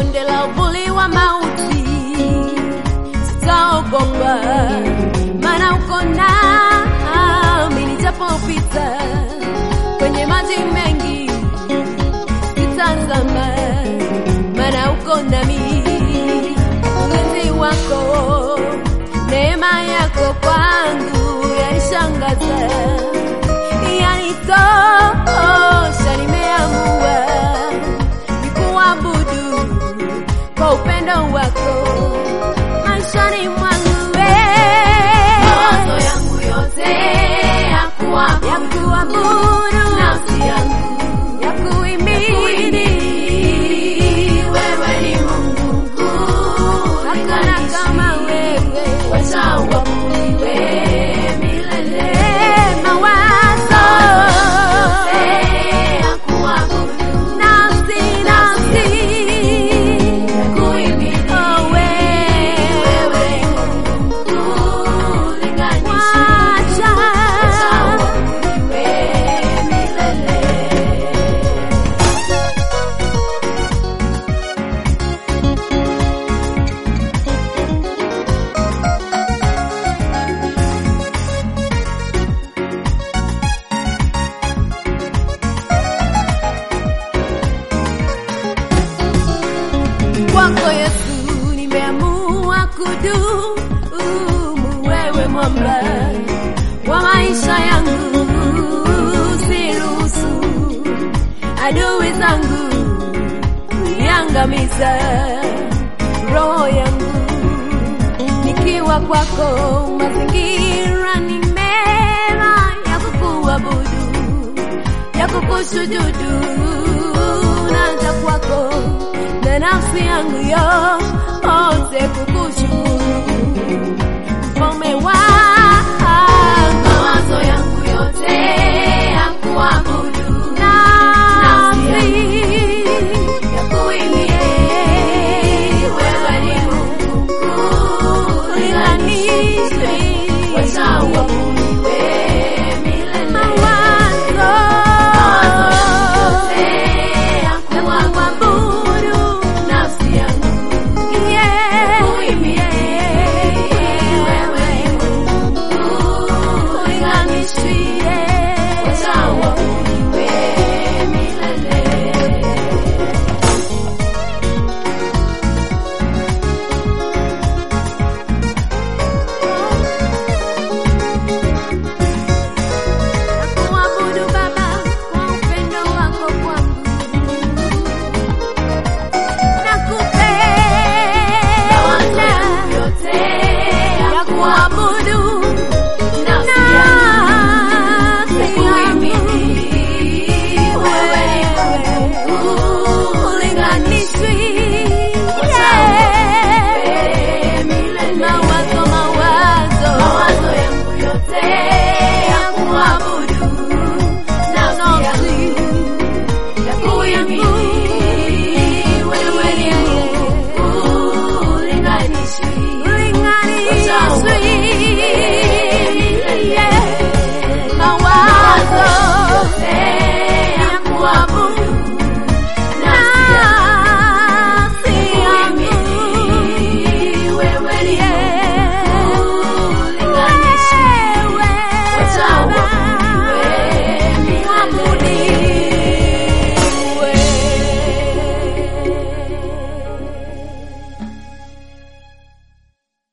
bonde la uvuli wa mauti, sitaogopa, maana uko nami nijapopita kwenye maji mengi, sitazama, maana uko nami, ulinzi wako, neema yako kwangu yanishangaza, yanitosha, nimeamua nikuabudu kwa upendo wako maishani mwangu wewe. Mawazo yangu yote ya kuabudu, ya kuabudu nafsi yangu ya kuimini wewe ni Mungu mkuu, hakuna kama wewe wacha uabudiwe milele. mawazo Ya kuabudu, nafsi nafsi kuimini oh wewe wewe ni Mungu mkuu, linganishi wacha uabudiwe milele. kwako Yesu nimeamua kudumu, wewe mwamba wa maisha yangu, siruhusu adui zangu niangamiza roho yangu nikiwa kwako, mazingira ni mema ya kukuabudu ya kukusujudu naja kwako na nafsi yangu yote kukushukuru mfalme wa Mawazo yangu yote